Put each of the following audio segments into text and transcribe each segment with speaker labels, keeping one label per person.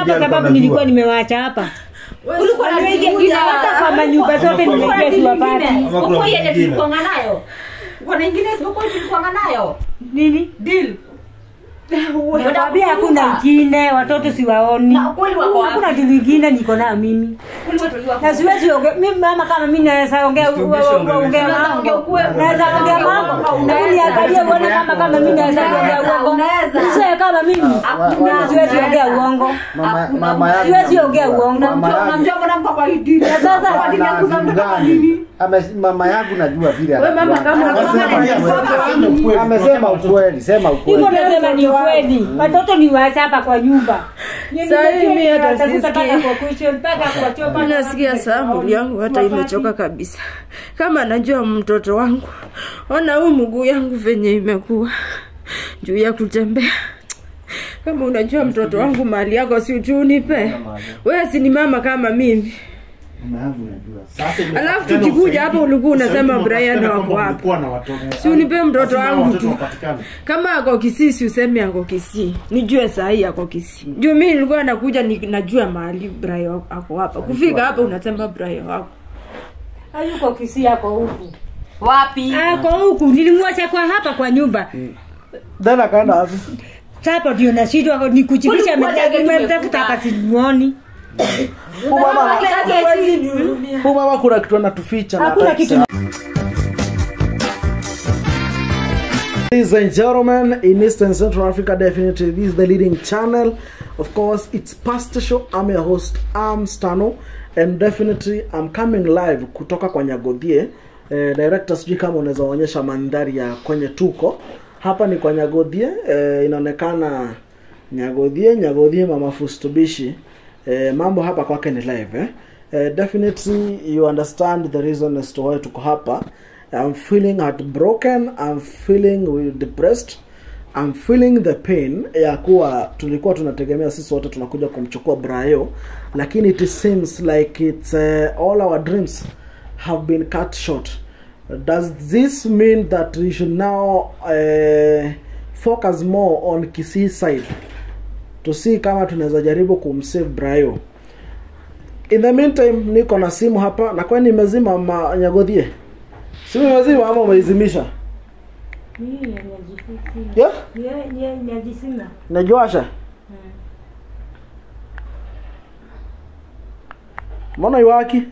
Speaker 1: hapa sababu nilikuwa nimewaacha hapa ulikuwa nimeingia hata kwa manyumba zote nimeingia siwapati
Speaker 2: Uko yenye tulikuanga nayo. Kuna ingine isipokuwa tulikuanga nayo.
Speaker 1: nini
Speaker 2: Deal.
Speaker 1: nakwambia hakuna ingine watoto siwaoni
Speaker 2: Na ukweli wako wapi?
Speaker 1: hakuna kitu ingine niko nayo mimi
Speaker 2: Kulikuwa tuliwa.
Speaker 1: na siwezi ongea mimi mama kama mimi naweza ongea
Speaker 3: Usitumbishe
Speaker 1: ongea
Speaker 3: ongea
Speaker 1: mambo
Speaker 2: ukweli.
Speaker 1: naweza ongea mambo hebu niangalie uone kama kama mimi naweza ongea uongo
Speaker 2: Unaweza.
Speaker 1: sio kama mimi
Speaker 2: Hakuna.
Speaker 1: siwezi ongea uongo
Speaker 4: mama mama yake
Speaker 1: siwezi ongea uongo
Speaker 4: Mama yake-
Speaker 2: Unamjua mwanamke kwa hii deal.
Speaker 1: Na sasa
Speaker 2: Kwa dini ya kuzaa mtoto kwa
Speaker 4: Gani?
Speaker 2: nini?
Speaker 4: Ame- mama yangu najua vile
Speaker 2: Wewe mama
Speaker 4: anajua.
Speaker 2: kama
Speaker 4: Amesema
Speaker 2: unasema
Speaker 4: ukweli. amesema ukweli sema
Speaker 1: hivyo
Speaker 4: ukweli
Speaker 1: nasema ni kweli watoto ni waacha hapa kwa nyumba
Speaker 5: Saa hii mimi hata
Speaker 1: Watakuta
Speaker 5: sisikii.
Speaker 1: mpaka kwa kuishi, mpaka kwa choo, mpaka
Speaker 5: nasikia
Speaker 1: kwa-
Speaker 5: saa mwili yangu hata
Speaker 1: Wapati.
Speaker 5: imechoka kabisa kama najua mtoto wangu ona huu mguu yangu venye imekuwa juu ya kutembea kama unajua mtoto wangu mali yako si uchunipe wewe si ni mama kama mimi
Speaker 4: mama yangu najua
Speaker 5: alafu tukikuja hapa ulikuwa unasema brian wako wapi si unipe mtoto wangu tu kama ako kisii si useme ako kisii nijue sahii ako kisii juu mi nilikuwa nakuja ni, najua mahali brian ako hapa kufika hapa unasema brian wako
Speaker 1: hayuko Kisii, ako huku
Speaker 2: Wapi?
Speaker 1: ako huku nilimwacha kwa hapa kwa nyumba
Speaker 4: then akaenda wapi
Speaker 1: sasa ndio nashindwa ni kuchipisha
Speaker 2: Ulikuwa jage
Speaker 1: nimetafuta
Speaker 2: tumefuta.
Speaker 1: hapa simuoni
Speaker 4: Huyu mama huyu mama kuna kitu anatuficha na
Speaker 1: hakuna
Speaker 4: hataki
Speaker 1: kitu
Speaker 4: Ladies and gentlemen, in Eastern Central Africa, definitely this is the leading channel. Of course, it's Pastor Show. I'm your host, I'm Stano, and definitely I'm coming live kutoka kwa Nyagodhie. Eh, director, sijui kama unaweza onyesha mandhari ya kwenye tuko hapa. Ni kwa Nyagodhie. Eh, inaonekana Nyagodhie, Nyagodhie mama Fustubishi. Eh, mambo hapa kwake ni live eh? Eh, definitely you understand the reason as to why tuko hapa. I'm feeling heartbroken, I'm feeling depressed, I'm feeling the pain ya kuwa tulikuwa tunategemea sisi wote tunakuja kumchukua Brayo, lakini it seems like it's uh, all our dreams have been cut short. Does this mean that we should now uh, focus more on Kisii side to see kama tunaweza jaribu kumsave Brayo? In the meantime niko na simu hapa na kwani nimezima ma Nyagodhie. Simu imezima ama umeizimisha? Yeah?
Speaker 1: nyajisima
Speaker 4: Najuasha? Mbona iwaki?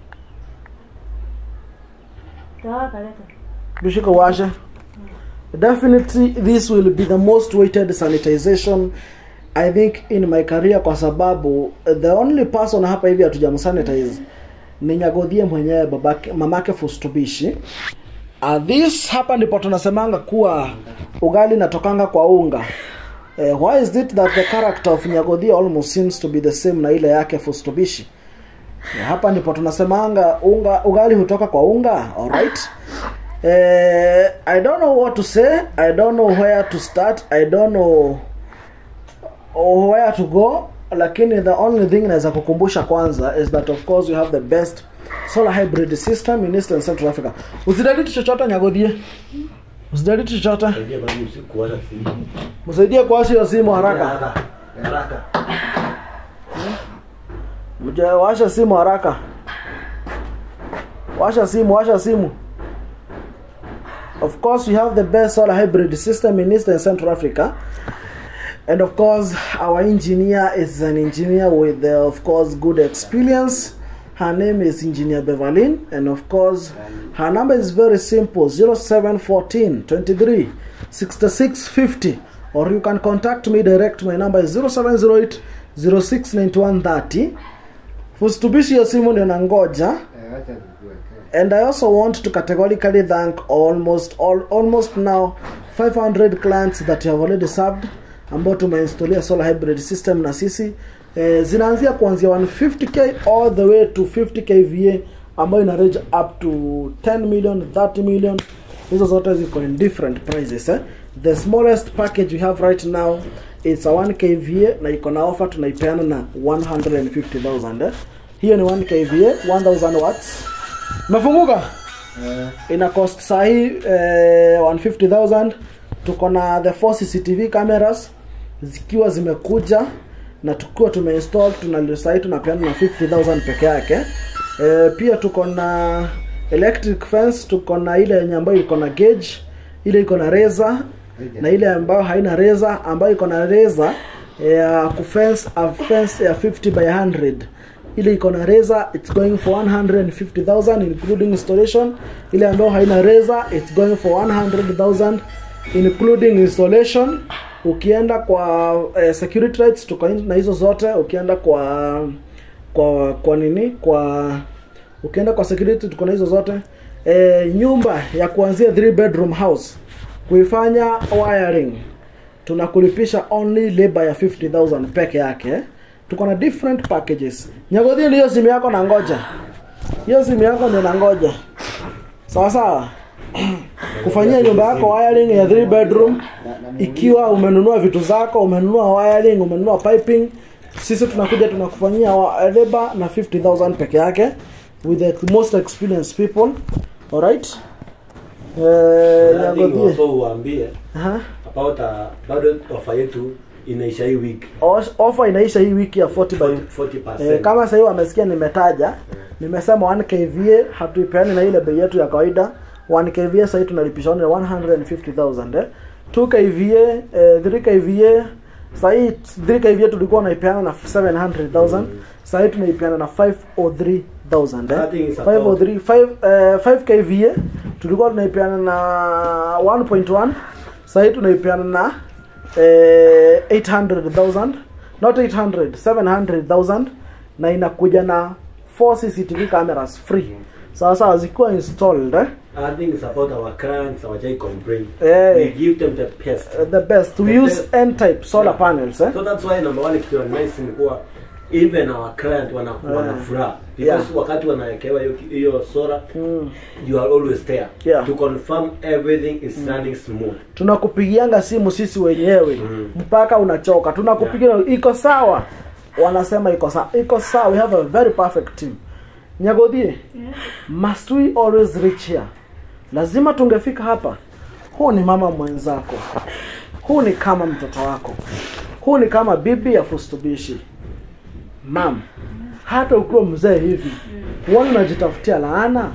Speaker 4: Bishika washa. Definitely this will be the most weighted sanitization I think in my career kwa sababu the only person hapa hivi hatujamsanitize ni Nyagodhie mwenyewe babake mamake Fustubishi. Uh, this hapa ndipo tunasemanga kuwa ugali natokanga kwa unga. Uh, why is it that the character of Nyagodhie almost seems to be the same na ile yake Fustubishi? Yeah, hapa ndipo tunasemanga unga ugali hutoka kwa unga alright eh, i don't know what to say i don't know where to start i don't know where to go lakini the only thing naweza kukumbusha kwanza is that of course we have the best solar hybrid system in eastern central africa usidaliti chochote nyagodhie usidaliti chochote msaidie kuwasha hiyo simu haraka Mje washa simu haraka. Washa simu, washa simu. Of course, we have the best solar hybrid system in Eastern Central Africa. And of course, our engineer is an engineer with, uh, of course, good experience. Her name is Engineer Beverlin. And of course, her number is very simple 0714 23 66 50. Or you can contact me direct. My number is 0708 069130. Fustubishi hiyo simu ndio nangoja and I also want to categorically thank almost all, almost now 500 clients that you have already served ambao tumeinstalia solar hybrid system na sisi eh, zinaanzia kuanzia 150k all the way to 50 kVA ambayo ina range up to 10 million 30 million hizo zote ziko in different prices eh? the smallest package we have right now it's a 1 kVA na iko na offer tunaipeana na 150000 eh? hiyo ni 1 kVA 1000 watts mefunguka ina cost sahi eh, 150000 tuko na the four cctv cameras zikiwa zimekuja na tukiwa tumeinstall tuna sahii tunapeana na 50000 peke yake e, pia tuko na electric fence tuko na ile yenye ambayo iko na gauge ile iko na reza na ile ambayo haina reza ambayo iko na reza ya kufence a fence ya 50 by 100 ile iko na reza it's going for 150000 including installation ile ambayo haina reza it's going for 100000 including installation ukienda kwa eh, security rights tuko na hizo zote ukienda kwa kwa kwa nini kwa ukienda kwa security tuko na hizo zote e, nyumba ya kuanzia 3 bedroom house kuifanya wiring tunakulipisha only labor ya 50000 peke yake tuko na different packages nyagodhi ndiyo simu yako na ngoja hiyo simu yako ndio na ngoja sawa sawa kufanyia nyumba yako wiring ya 3 bedroom ikiwa umenunua vitu zako umenunua wiring umenunua piping sisi tunakuja tunakufanyia wa- labor na 50000 peke yake with the most experienced people alright eh nyagodhi
Speaker 3: also uambie
Speaker 4: Aha.
Speaker 3: about uh, bado ofa yetu inaisha hii week
Speaker 4: Os- offer inaisha hii wiki ya 40 by
Speaker 3: 40%.
Speaker 4: Eh, kama sahii wamesikia nimetaja nimesema 1 kva hatuipeani na ile bei yetu ya kawaida 1 kva sahii tunalipisha only 150000 eh. 2 kva eh, 3 kva sahii 3 kva tulikuwa naipeana na 700000 sahii tunaipeana na 503000
Speaker 3: I think
Speaker 4: eh.
Speaker 3: it's about-
Speaker 4: 503 5 eh, 5 kva tulikuwa tunaipeana na 1.1 sahii tunaipeana na eh, 800000 not 800 700000 na inakuja na 4 cctv cameras free sawa sawa zikiwa installed eh?
Speaker 3: I think it's about our clients, our J complain.
Speaker 4: Eh.
Speaker 3: We give them the best.
Speaker 4: Uh, the best we
Speaker 3: The
Speaker 4: use
Speaker 3: best.
Speaker 4: n type solar panels eh?
Speaker 3: So that's why number one kitu nice ni kuwa even our client wana wana
Speaker 4: Yeah.
Speaker 3: furaha because
Speaker 4: Yeah.
Speaker 3: wakati wanawekewa hiyo hiyo solar
Speaker 4: mm.
Speaker 3: you are always there
Speaker 4: Yeah.
Speaker 3: to confirm everything is running smooth.
Speaker 4: tunakupigianga simu sisi wenyewe
Speaker 3: Mm.
Speaker 4: mpaka unachoka tunakupigia iko sawa wanasema iko sawa iko sawa we have a very perfect team nyagodhie must we always reach here lazima tungefika hapa huu ni mama mwenzako huu ni kama mtoto wako huu ni kama bibi ya fustubishi mam hata ukiwa mzee hivi huoni unajitafutia laana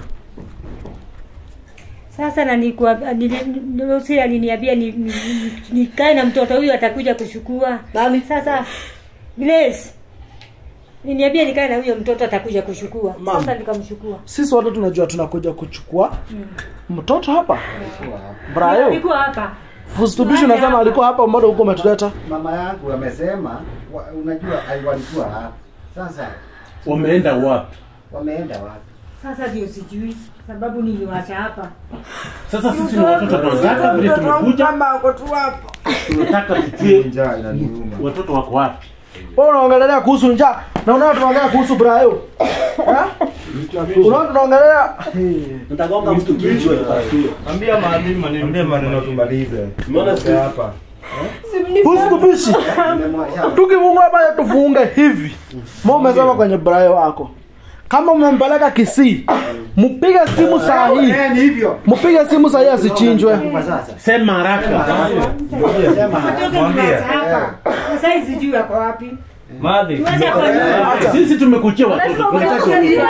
Speaker 1: Sasa na nikuwa Lucy aliniambia ni- ni- ni- nikae na mtoto huyu atakuja kuchukua.
Speaker 4: Nani?
Speaker 1: Sasa Grace Niniambia nikae na huyo mtoto atakuja kuchukua.
Speaker 4: Mama.
Speaker 1: Sasa nikamchukua.
Speaker 4: sisi wote tunajua tunakuja kuchukua mtoto hapa brayo
Speaker 1: Alikuwa hapa.
Speaker 4: fustubishi unasema alikuwa hapa mbona huko umetuleta
Speaker 6: mama yangu amesema wa, unajua ai- walikuwa hapa sasa
Speaker 7: wameenda wapi
Speaker 6: wameenda wapi
Speaker 1: Sasa ndio sijui sababu niliwacha hapa.
Speaker 7: sasa sisi ni watoto tunataka vile tumekuja tunataka tujue
Speaker 6: njaa inaniuma
Speaker 7: watoto wako wapi
Speaker 4: wewe unaongelea kuhusu njaa na unaona tunaongelea kuhusu brayo Eh? unaona tunaongelea Hey.
Speaker 3: Nitagonga mtu kichwa ikasio.
Speaker 8: Ambia maadhimu maneno. Ambia maneno tumalize.
Speaker 3: Umeona si-
Speaker 8: hapa.
Speaker 4: fustubishi
Speaker 6: Nimemwacha-
Speaker 4: tukifungua hapa tufunge hivi mo umesema kwenye brayo wako kama umempeleka kisii mpige simu saa hii
Speaker 6: Eh, ni hivyo
Speaker 4: mpige simu saa hii asichinjwe
Speaker 6: kwa sasa
Speaker 7: sema haraka
Speaker 6: sema
Speaker 1: Watoto
Speaker 8: Mwambie.
Speaker 1: nimeacha hapa. Sasa hizi sijui wako wapi.
Speaker 8: Madhi.
Speaker 1: Niwache hapa nyuma.
Speaker 7: sisi tumekuchia watoto tunataka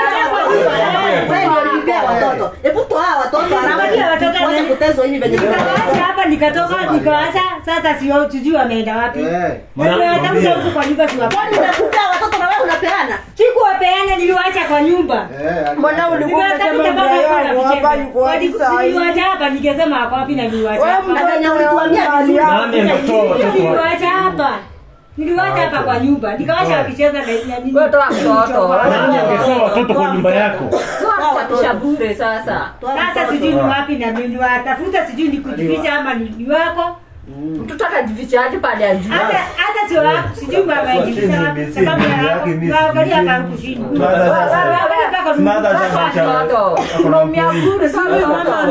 Speaker 2: Hebu toa watoto
Speaker 1: Nawaambia watoto
Speaker 2: Wacha
Speaker 1: nani?
Speaker 2: kutezwa hivi venye
Speaker 1: Nikawaacha hapa nikatoka nikawaacha sasa sio sijui wameenda wapi.
Speaker 6: eh
Speaker 1: Wewe watakuja huku kwa nyumba siwapani.
Speaker 2: Nimekupea watoto na wewe unapeana.
Speaker 1: Sikuwapeana niliwaacha kwa nyumba.
Speaker 6: eh
Speaker 5: mbona ulikuwa umesema Brian hapa yuko wapi saa hii?
Speaker 1: Niliwacha hapa nikasema ako wapi na niliwacha hapa.
Speaker 2: Na venye ulituambia
Speaker 5: Mali
Speaker 2: vizuri.
Speaker 5: yako.
Speaker 7: nani ametoa watoto wako
Speaker 1: Niliwacha hapa. Niliwacha hapa kwa nyumba. Nikawacha wakicheza na na nini.
Speaker 5: Wewe toa mtoto.
Speaker 7: nani ametoa watoto kwa nyumba yako
Speaker 5: Kuchapisha bure sasa.
Speaker 1: Sasa sijui ni wapi na niliwatafuta sijui ni kujificha ama ni ni wako.
Speaker 5: Mtoto atajifichaje pale ya juu?
Speaker 1: Hata hata sio wako. Sijui baba yajificha wapi sababu ya waangalia hapa kushini.
Speaker 8: Mada sasa
Speaker 5: Mtoto. Unaumia bure sana.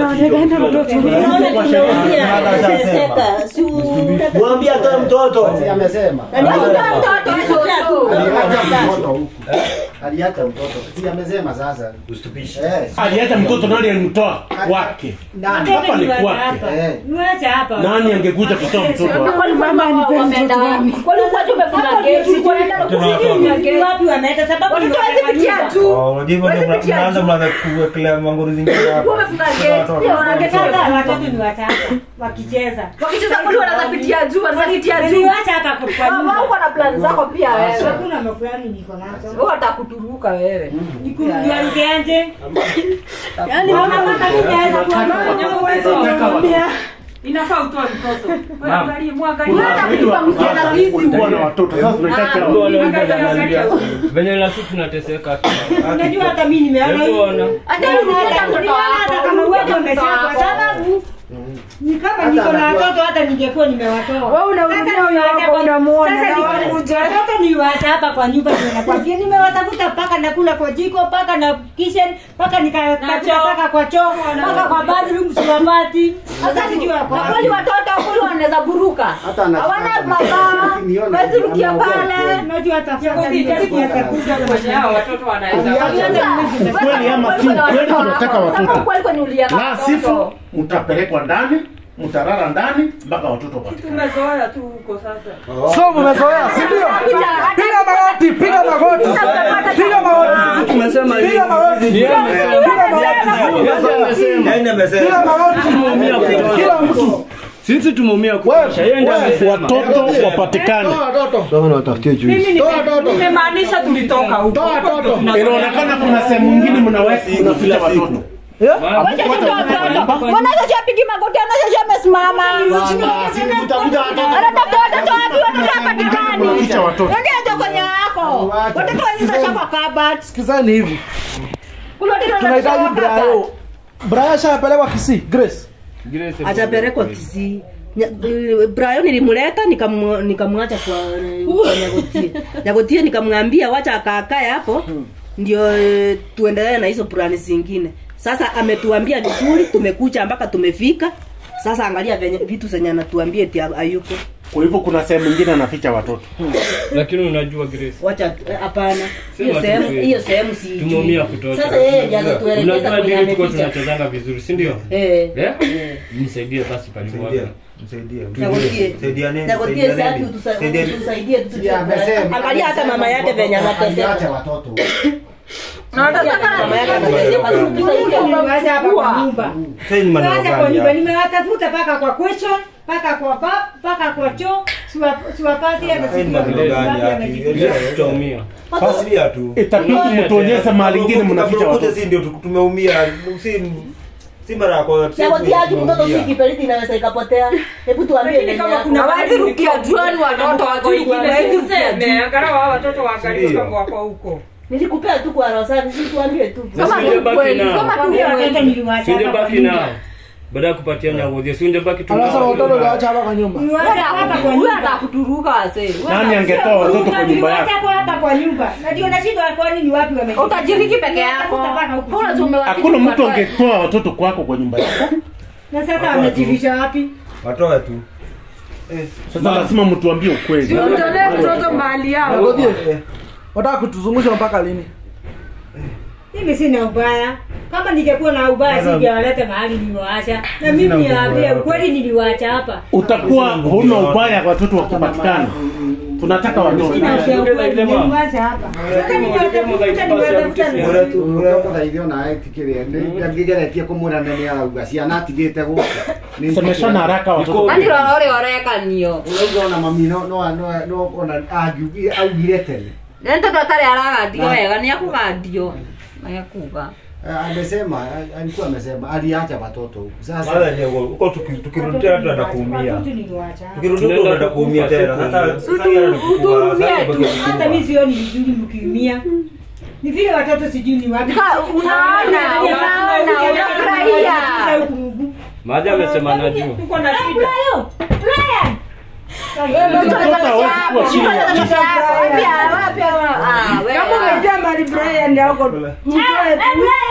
Speaker 3: Mwambie atoe mtoto.
Speaker 6: si amesema
Speaker 5: Ndio mtoto mtoto.
Speaker 6: aliacha mtoto huku aliacha mtoto. Si amesema sasa.
Speaker 3: Ustupishe.
Speaker 6: Eh.
Speaker 7: aliacha mtoto nani alimtoa kwake
Speaker 6: Ndani.
Speaker 7: hapa ni kwake
Speaker 6: Eh.
Speaker 1: Niwache hapa.
Speaker 7: nani angekuja kutoa mtoto wake
Speaker 2: Kwani mama wameenda wapi? Kwani ulikuwa tu umefunga geti? Ulikuwa unaenda kufunga
Speaker 1: Ni
Speaker 2: geti?
Speaker 1: wapi wameenda sababu
Speaker 2: Watoto
Speaker 1: ni
Speaker 2: hawezi pitia
Speaker 1: nyumba.
Speaker 2: tu.
Speaker 8: Oh, unajua hivyo ndio
Speaker 2: Wezi pitia
Speaker 8: mnaanza
Speaker 2: tu.
Speaker 8: mnaanza kuwekelea mangoro zingine hapa.
Speaker 2: Ulikuwa umefunga geti. Sio wanagetea.
Speaker 1: Sasa watoto ni watatu wakicheza.
Speaker 2: Wakicheza kweli wanaweza pitia juu, wanaweza pitia juu.
Speaker 1: Niwache hapa kwa kwa
Speaker 2: Wao
Speaker 1: nyumba.
Speaker 2: uko na plan zako pia wewe.
Speaker 1: Hakuna mafulani niko nazo.
Speaker 2: Wewe utakuturuka wewe.
Speaker 1: Nikurudiaje? Yaani mama kama ninaweza kuwa mama uwezo kumwambia.
Speaker 2: Inafaa utoe mtoto. Mwangalie,
Speaker 7: Kuna
Speaker 2: mwangalie.
Speaker 7: watu wengi wa- kulikuwa na watoto sasa tunahitaji
Speaker 2: Ah,
Speaker 7: kila mtu.
Speaker 9: venye na sisi tunateseka
Speaker 1: Unajua hata mimi nimeona hivi.
Speaker 9: Ona.
Speaker 2: Hata wewe unataka mtoto
Speaker 1: hata kama
Speaker 2: wako.
Speaker 1: uwepo umechapa kwa sababu ni kama niko na watoto hata ningekuwa nimewatoa.
Speaker 5: Wewe unarudia huyo wako unamuona
Speaker 1: Sasa
Speaker 5: na
Speaker 1: ni-
Speaker 5: wakuja.
Speaker 1: watoto niwaacha hapa kwa nyumba ndio nakwambia nimewatafuta mpaka nakula kwa jiko mpaka na kitchen mpaka nikatafuta mpaka kwa choo mpaka kwa bathroom siwapati. Sasa sijui wako
Speaker 2: Na
Speaker 1: wapi.
Speaker 2: kweli watoto kweli wanaweza buruka.
Speaker 6: Hata anataka
Speaker 2: Hawana
Speaker 6: kabisa.
Speaker 2: mabaa.
Speaker 6: Ukiniona
Speaker 2: Wezi rukia
Speaker 6: anaongea
Speaker 2: pale.
Speaker 6: kweli.
Speaker 1: Unajua hata sasa ningekuwa nitakuja kwa
Speaker 2: watoto
Speaker 7: Ukweli ama si ukweli, tunataka watoto.
Speaker 2: Kweli kwenye ulia
Speaker 7: la sifu mtapelekwa ndani mtarara ndani mpaka watoto patikane
Speaker 2: Tumezoea tu huko sasa.
Speaker 4: So mmezoea, si ndio? Piga magoti, piga magoti. Piga magoti.
Speaker 9: tumesema hivi.
Speaker 4: Piga magoti. Piga magoti.
Speaker 8: Yaani amesema.
Speaker 4: Piga magoti. Kila mtu.
Speaker 9: sisi tumeumia kutosha yeye ndiye amesema.
Speaker 7: watoto wapatikane
Speaker 2: Nimemaanisha tulitoka huko.
Speaker 7: inaonekana kuna sehemu nyingine mnaweka kunaficha watoto
Speaker 2: Mwanaweza shapigi magoti, anaweza amesimama.
Speaker 6: Utakuta watoto.
Speaker 2: Anatafuta watoto wapi? Watoto hapatikani.
Speaker 7: kunaficha watoto
Speaker 2: Ndio kwenye wako. Watoto wenzisha kwa kabati.
Speaker 4: Sikizani hivi.
Speaker 2: Kuna watoto
Speaker 4: Tunahitaji
Speaker 2: wanasha kwa kabati.
Speaker 4: Brayo. Brayo ashapelekwa Kisii, Grace.
Speaker 5: Hajapelekwa Kisii. Nya- Brian nilimleta nikamu- nikamwacha kwa kwa Nyagotie. Nyagotie nikamwambia wacha akaakae hapo ndio eh, tuendelee na hizo plani zingine. Sasa ametuambia vizuri, tumekucha mpaka tumefika. Sasa angalia venye vitu zenye anatuambia eti hayuko.
Speaker 7: kwa hivyo kuna sehemu nyingine anaficha watoto
Speaker 9: lakini unajua Grace
Speaker 5: Wacha eh, hapana. Hiyo
Speaker 9: Sema
Speaker 5: sehemu
Speaker 9: tu kweli.
Speaker 5: hiyo sehemu si.
Speaker 9: tumeumia kutosha
Speaker 5: Sasa yeye ndiye anatuelekeza
Speaker 9: unajua
Speaker 5: kwenye
Speaker 9: dili tuko
Speaker 5: ameficha.
Speaker 9: tunachezanga vizuri si ndio
Speaker 5: Eh.
Speaker 9: Eh? msaidie basi palimu
Speaker 8: Msaidie.
Speaker 9: wako
Speaker 8: Msaidie.
Speaker 5: Nyagotie.
Speaker 8: Saidia nini?
Speaker 5: Nyagotie
Speaker 8: Saidia
Speaker 5: sasa
Speaker 8: nini?
Speaker 5: tusa-
Speaker 8: Saidia-
Speaker 5: tusaidie tu.
Speaker 6: Si amesema-
Speaker 5: Angalia hata
Speaker 6: amesema
Speaker 5: mama yake venye
Speaker 6: aliacha
Speaker 5: anateseka.
Speaker 6: watoto.
Speaker 2: Na watasema
Speaker 5: Mama yake anateseka. Tusaidie.
Speaker 1: Niwache hapa kwa nyumba.
Speaker 8: Sasa ni maneno
Speaker 1: Niwache kwa
Speaker 8: gani
Speaker 1: nyumba.
Speaker 8: haya?
Speaker 1: Nimewatafuta mpaka kwa kwecho, mpaka kwa bab, mpaka kwa choo. Siwa- Siwapati hata
Speaker 8: Haya ni
Speaker 1: sijui
Speaker 8: maneno gani
Speaker 1: wapi
Speaker 8: haya?
Speaker 1: amejificha.
Speaker 9: tutaumia
Speaker 8: Fuatilia tu.
Speaker 7: itabidi mtuonyeshe mahali ingine mnaficha
Speaker 8: Kuja
Speaker 7: watoto
Speaker 8: si ndio tu- tumeumia. Si si mara ya kwanza. si
Speaker 5: Nyagotie aje mtoto si
Speaker 8: tumeumia.
Speaker 5: kiberiti inaweza ikapotea. Hebu tuambie venye
Speaker 2: kama
Speaker 5: yako.
Speaker 2: kuna hawezi rukia juani watoto wako wengine. Hawezi useme. Angalau hao watoto waangalie
Speaker 8: Ndio.
Speaker 2: kama wako huko.
Speaker 5: Nilikupea tu kwa Rosari, si tuambie tu.
Speaker 2: Kama
Speaker 9: Sasa
Speaker 2: ni
Speaker 9: ungebaki
Speaker 2: ukweli,
Speaker 9: nao.
Speaker 2: kama tu
Speaker 1: Kwambia watoto
Speaker 2: ukweli.
Speaker 1: niliwacha hapa kwa
Speaker 9: singebaki
Speaker 1: nyumba.
Speaker 9: nao baada ya kupatia nyagodhia si ungebaki tu
Speaker 4: Anasema
Speaker 9: nao.
Speaker 4: watoto liwacha hapa kwa nyumba.
Speaker 1: Niwache hapa kwa
Speaker 2: Huyu
Speaker 1: nyumba.
Speaker 2: atakuturuka wasee.
Speaker 7: nani angetoa watoto kwa nyumba yako
Speaker 1: Niwache hapa kwa nyumba. Na ndio nashindwa kwani ni wapi wamejificha.
Speaker 2: Utajiriki peke yako.
Speaker 1: Nimewatafuta mpaka huku
Speaker 2: Mbona
Speaker 1: chini.
Speaker 2: tumewaficha
Speaker 7: hakuna mtu
Speaker 2: watoto?
Speaker 7: angetoa watoto kwako kwa nyumba yako
Speaker 1: Na sasa wamejificha wapi?
Speaker 8: Watoe tu.
Speaker 7: sasa lazima mtuambie ukweli
Speaker 5: Mtolee mtoto mahali yao.
Speaker 4: Nyagodie. Wataka kutuzungusha mpaka lini?
Speaker 1: Mimi sina ubaya. Kama ningekuwa na ubaya singewaleta mahali niliwaacha. Na mimi niwaambie ukweli niliwaacha hapa.
Speaker 7: utakuwa huna ubaya watoto wakipatikana tunataka watoto
Speaker 1: Sina ukweli niliwaacha hapa. Sasa nimewatafuta nimewatafuta na
Speaker 6: Ore tu ore ko thaithio na etikirie ndi ngigeretie kumwira nene arauga ciana atigite guka
Speaker 7: semeshana haraka watoto
Speaker 2: Kwani rorore orekanio.
Speaker 6: urauga mami no no no no ona angiugire augire tene
Speaker 2: Nĩ tondũ atarĩ aragandio wega nĩ akugandio. Nĩakuga.
Speaker 6: Eh, amesema eh, alikuwa amesema aliacha watoto huku sasa
Speaker 8: Sasa ni huko tuki- tukirudi tena tunaenda kuumia.
Speaker 1: Watoto niliwaacha hapa.
Speaker 8: Tukirudi huko tunaenda kuumia tena. Sasa sasa yeye anakuwa sasa
Speaker 2: tu.
Speaker 1: Hata mimi sioni vizuri mkiumia. Ni vile watoto sijui ni wapi.
Speaker 2: Ka- unaona, unaona, unafurahia.
Speaker 9: maadhi amesema najua
Speaker 2: Uko na shida.
Speaker 1: Brayo! Brian!
Speaker 7: Mtoto hawezi kuwa chini ya
Speaker 2: Wapi, wapi, ah, wewe.
Speaker 5: Kama umejua mali Brian yako.
Speaker 1: Eh, eh, Brayo!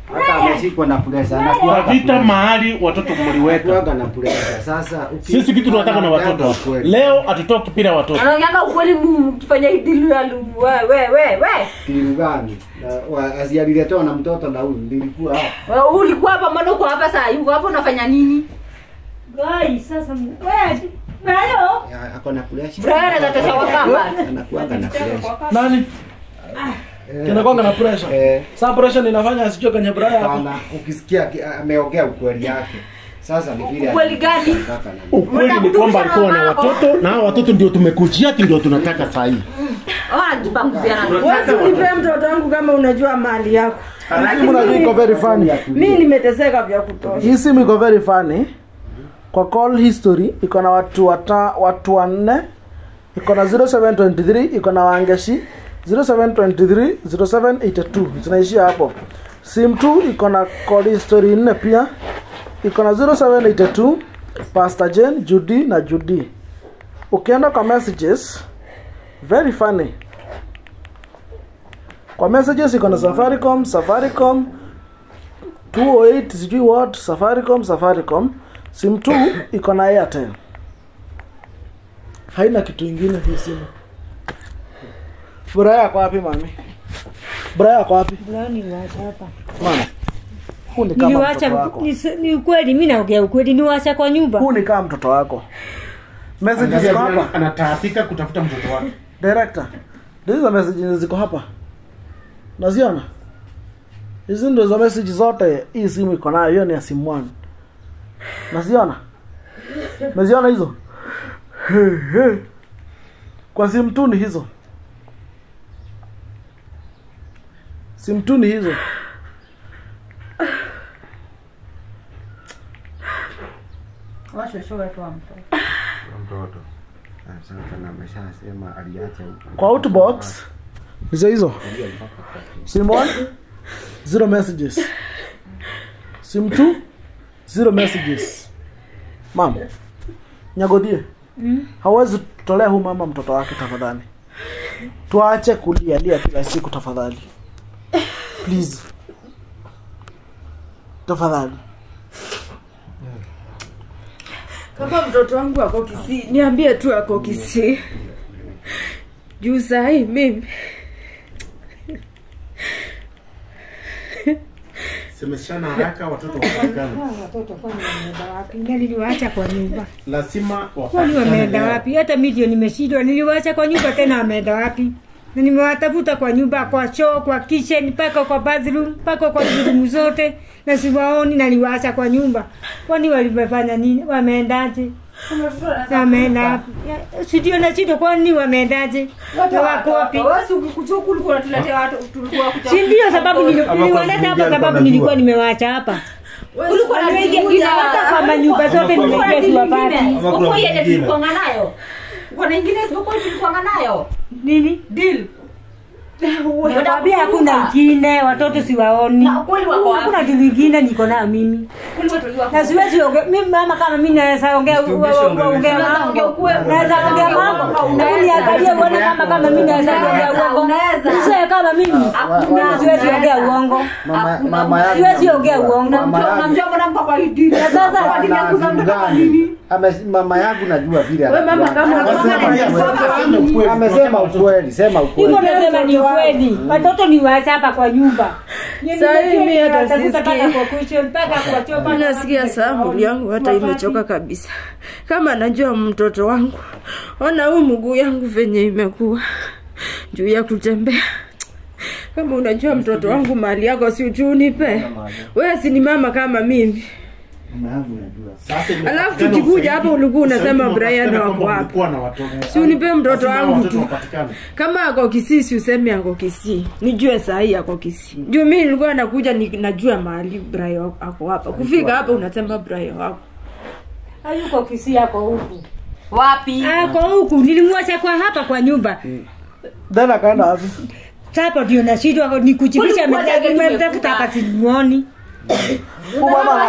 Speaker 6: hata ameshikwa na pressure
Speaker 7: Kwa
Speaker 6: anakuwa
Speaker 7: vita mahali watoto mliweka.
Speaker 6: anakuwa na pressure. Sasa uki-
Speaker 7: Sisi kitu tunataka na
Speaker 6: anaongea
Speaker 7: watoto.
Speaker 6: ukweli.
Speaker 7: Leo hatutoki bila watoto.
Speaker 2: anaongeanga ukweli Mungu kifanya idilu ya lumu we we we we
Speaker 6: Kitu gani? Na- wa- Asialiletewa na mtoto na huyu nilikuwa hapa.
Speaker 2: Wewe ulikuwa hapa mbona uko hapa saa hii uko hapa unafanya nini
Speaker 1: Gai, sasa wewe Brayo.
Speaker 6: Ya, ako na pressure.
Speaker 2: Brian anaweza tosha wakamba
Speaker 6: Anakuanga na pressure.
Speaker 4: nani
Speaker 6: Eh,
Speaker 4: kinakwanga na pressure
Speaker 6: eh,
Speaker 4: saa pressure inafanya asijue kwenye braya hapo
Speaker 6: hapana, ukisikia ki- ameongea ukweli yake. Sasa ni vile
Speaker 2: Ukweli gani?
Speaker 6: anataka na-
Speaker 7: Ukweli ni kwamba alikuwa na watoto na hao watoto ndio tumekujia ati ndio tunataka saa hii.
Speaker 2: anajipanguzia na
Speaker 5: Wewe unipe mtoto wangu kama unajua mali yako.
Speaker 4: Hii simu najua iko very funny
Speaker 5: Mimi nimeteseka vya kutosha.
Speaker 4: hii simu iko very funny kwa call history iko na watu wata, watu wanne iko na 0723 iko na wangeshi 0723 0782 zinaishia hapo sim 2 iko na call history nne pia iko na 0782 pastor jane judy na judy ukienda kwa messages very funny kwa messages iko na safaricom safaricom 208 sijui what safaricom safaricom sim 2 iko na airtel haina kitu ingine hii simu buraya yako wapi mami buraya yako wapi
Speaker 1: Brayo niliwacha hapa.
Speaker 4: mama huu ni kama
Speaker 1: Niliwacha
Speaker 4: mtoto wako
Speaker 1: ni, ni ukweli mimi naongea ukweli niwacha kwa nyumba.
Speaker 4: huu ni kama mtoto wako messages ziko hapa
Speaker 7: Angalia anataabika kutafuta mtoto wake.
Speaker 4: director hizo messages ziko hapa naziona hizi ndio hizo message zote hii simu iko nayo hiyo ni ya simu one naziona naziona hizo He, he. kwa simu tu ni hizo simu tu ni hizo
Speaker 2: washoshowe tu wa mtoto
Speaker 6: mtoto. Ah, Sasa na ameshasema aliacha huko.
Speaker 4: kwa outbox hizo hizo sim one zero messages sim two zero messages mama nyagodhie hawezi tolea huu mama mtoto wake tafadhali tuache kulialia kila siku tafadhali please tafadhali
Speaker 5: Kama mtoto wangu ako Kisii, niambie tu ako Kisii. Juu sahi mimi
Speaker 7: Semeshana haraka watoto wapatikane.
Speaker 1: Watoto kwani wameenda wapi? Na niliwaacha kwa nyumba.
Speaker 7: Lazima
Speaker 1: Kwani wameenda
Speaker 7: wapatikane.
Speaker 1: wapi? Hata mimi ndio nimeshindwa. Niliwaacha kwa nyumba tena wameenda wapi? Na nimewatafuta kwa nyumba, kwa choo, kwa kitchen, mpaka kwa bathroom, mpaka kwa room zote na siwaoni na niliwaacha kwa nyumba. Kwani walimefanya nini? Wameendaje? Wameenda wapi? Ya, Si ndio nashindwa kwani wameendaje? Na wako wapi?
Speaker 2: wewe si ukikuja huku ulikuwa unatuletea watu tulikuwa kuja
Speaker 1: Si ndio sababu nili-
Speaker 8: Ama
Speaker 1: niliwaleta
Speaker 8: kwa
Speaker 1: hapa
Speaker 8: kuingia
Speaker 1: sababu
Speaker 8: alikuwa
Speaker 1: nilikuwa
Speaker 8: anajua.
Speaker 1: nimewaacha hapa.
Speaker 2: ulikuwa
Speaker 1: Nimeingia hata kwa manyumba zote nimeingia siwapati.
Speaker 8: Ama kuna
Speaker 2: uko yenye
Speaker 8: mwingine.
Speaker 2: tulikuanga nayo uko na ingine isipokuwa tulikuanga nayo
Speaker 1: Nini?
Speaker 2: deal
Speaker 1: Nakwambia hakuna ingine, watoto siwaoni.
Speaker 2: Na ukweli wako wapi?
Speaker 1: Hakuna kitu ingine niko nayo mimi.
Speaker 2: ulikuwa tuliwa
Speaker 1: Na siwezi ongea mimi mama kama mimi naweza ongea
Speaker 8: Mtumishi
Speaker 1: ongea
Speaker 8: ongea.
Speaker 1: mambo. Naweza ongea mambo. Na mimi niangalie uone kama kama mimi naweza ongea uongo.
Speaker 2: Unaweza.
Speaker 1: Sio kama mimi. Mimi siwezi ongea uongo.
Speaker 6: Mama mama yake.
Speaker 1: Siwezi ongea uongo.
Speaker 6: Mama yake.
Speaker 2: unamjua mbona mko kwa hii deal
Speaker 1: Na sasa
Speaker 2: Kwa dini ya
Speaker 6: Ana
Speaker 2: kuzaa
Speaker 6: simu
Speaker 2: mtoto kwa
Speaker 6: gani?
Speaker 2: nini
Speaker 6: Ame- mama yangu najua vile
Speaker 5: Wewe mama
Speaker 6: anakuanga.
Speaker 5: kama
Speaker 7: Waseme ukweli.
Speaker 6: amesema ukweli, sema ukweli.
Speaker 1: Hivyo nasema ni ukweli. Watoto ni waacha hapa kwa nyumba.
Speaker 5: Sasa hivi mimi hata
Speaker 1: Natafuta mpaka
Speaker 5: sisikii.
Speaker 1: kwa kitchen, mpaka kwa choo, mpaka
Speaker 5: nasikia saa mwili yangu hata imechoka kabisa. Kama najua mtoto wangu, ona huu mguu yangu venye imekuwa juu ya kutembea. Kama unajua mtoto wangu mali yako, si ujuu nipe wewe, si ni mama kama mimi.
Speaker 6: Mama yangu najua.
Speaker 7: Sasa imepatikana
Speaker 5: Alafu tukikuja hapa
Speaker 7: usaidi.
Speaker 5: ulikuwa unasema
Speaker 7: Usaidi
Speaker 5: Brian
Speaker 7: umepatikana
Speaker 5: wako
Speaker 7: kwamba
Speaker 5: wapi?
Speaker 7: ulikuwa na watoto.
Speaker 5: Si unipe mtoto
Speaker 7: Lazima
Speaker 5: wangu
Speaker 7: watoto
Speaker 5: tu.
Speaker 7: wapatikane.
Speaker 5: Kama ako Kisii, si useme ako Kisii, nijue saa hii ako Kisii. Juu mimi nilikuwa nakuja ni, najua mahali Brian ako hapa. Kufika hapa unasema Brian wako
Speaker 1: hayuko Kisii, ako huku.
Speaker 2: wapi
Speaker 1: Ako huku, nilimwacha kwa hapa kwa nyumba.
Speaker 4: then akaenda wapi
Speaker 1: Sasa ndio nashindwa ni kujificha,
Speaker 2: Ulikuwa zake
Speaker 1: nimetafuta hapa simuoni.
Speaker 4: Huu mama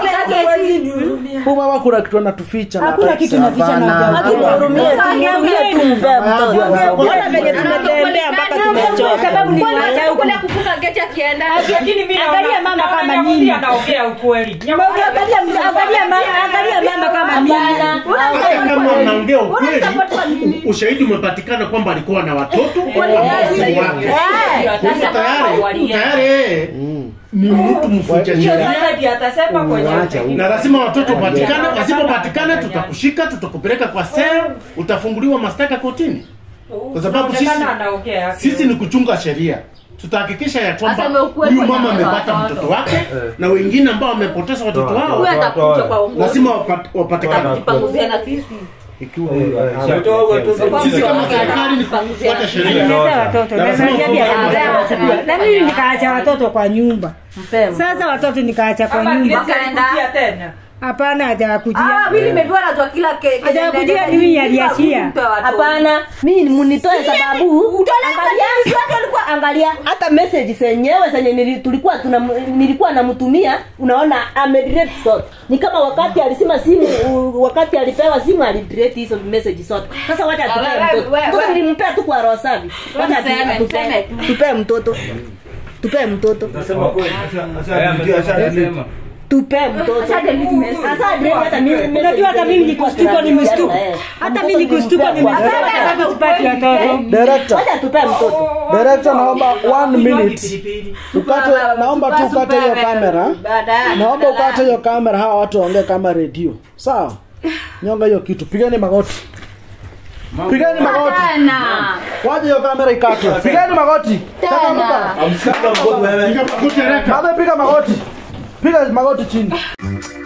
Speaker 4: huu mama kuna kitu anatuficha na
Speaker 1: Hakuna
Speaker 4: hataki
Speaker 1: kitu naficha
Speaker 6: Hapana.
Speaker 1: na
Speaker 5: Tuhurumie tu, tuhurumie tu mpea mtoto. Mbona venye tumetembea mpaka tumechoka.
Speaker 1: sababu niliwacha huku.
Speaker 2: kule kufunga geti
Speaker 5: akienda
Speaker 1: Lakini mimi naona-
Speaker 5: Angalia mama
Speaker 1: naona
Speaker 5: kama
Speaker 1: Nyamuthi
Speaker 5: nini.
Speaker 1: anaongea ukweli.
Speaker 5: Angalia- angalia mama- angalia mama kama nini.
Speaker 7: Hata kama unaongea ukweli, ushahidi umepatikana kwamba alikuwa na watoto ambao si wake. Kwa hivyo tayari tayari yeye ni mtu mfucha
Speaker 1: Hiyo
Speaker 7: sheria
Speaker 1: sasa ndiyo atasema kwenye
Speaker 7: na lazima watoto patikane. Wasipopatikana tutakushika, tutakupeleka kwa sel, utafunguliwa mashtaka kotini, kwa sababu sisi
Speaker 1: Inaonekana anaongea.
Speaker 7: sisi ni kuchunga sheria. Tutahakikisha ya kwamba
Speaker 5: Aseme ukweli
Speaker 7: huyu
Speaker 5: kwa
Speaker 7: mama
Speaker 5: nyanya
Speaker 7: amepata
Speaker 5: watoto.
Speaker 7: mtoto wake na wengine ambao wamepoteza watoto wao
Speaker 5: Huyu atakuja kwa uongozi.
Speaker 7: lazima wapat- wapatikane.
Speaker 5: Jipanguzia na sisi
Speaker 3: ikiwa
Speaker 9: Ametoa watoto.
Speaker 7: Sisi kama serikali ni kufuata sheria.
Speaker 1: Nimeleta watoto
Speaker 7: Na
Speaker 1: na
Speaker 7: lazima
Speaker 1: niambia
Speaker 7: ufuate
Speaker 1: watoto. na mimi nikaacha watoto kwa nyumba sasa watoto nikaacha kwa nyumba
Speaker 5: Wakaenda.
Speaker 1: tena hapana hajakujia
Speaker 5: Ah, mimi nimejua najua kila ke- ke-
Speaker 1: hajakujia ni mimi aliachia
Speaker 5: Mpe watoto.
Speaker 10: hapana mimi munitoe sababu angalia, angalia hata message zenyewe zenye nili- tulikuwa tuna nilikuwa namtumia unaona amedelete zote ni kama wakati alisema simu u- wakati alipewa simu alidelete hizo message zote sasa wacha
Speaker 5: Ah,
Speaker 10: tupee
Speaker 5: we-
Speaker 10: mtoto
Speaker 5: we- we-
Speaker 10: mtoto nilimpea tu kwa roho safi wacha tu-
Speaker 5: Tuseme,
Speaker 10: tupe-
Speaker 5: tuseme tu.
Speaker 10: tupee mtoto tupee mtoto
Speaker 9: Nasema kweli. Eh, amesema.
Speaker 10: tupee mtoto Sasa delete hata mimi
Speaker 1: unajua hata mimi nikustuko ni mstuko hata mimi nikustuko ni mstuko kwa sababu tupati watoto
Speaker 4: Director,
Speaker 10: wacha tupee mtoto
Speaker 4: director naomba one minute. Ukate, naomba tu ukate hiyo kamera.
Speaker 5: Baadaye.
Speaker 4: Naomba ukate hiyo kamera, hawa watu waongee kama redio. Sawa? Nyonga hiyo kitu. Pigeni magoti. Pigeni magoti.
Speaker 5: Tena.
Speaker 4: Waje hiyo kamera ikatwe. Pigeni magoti. Changamka.
Speaker 3: amsika mkono wewe
Speaker 7: Piga magoti haraka.
Speaker 4: Baada piga magoti. Piga magoti chini.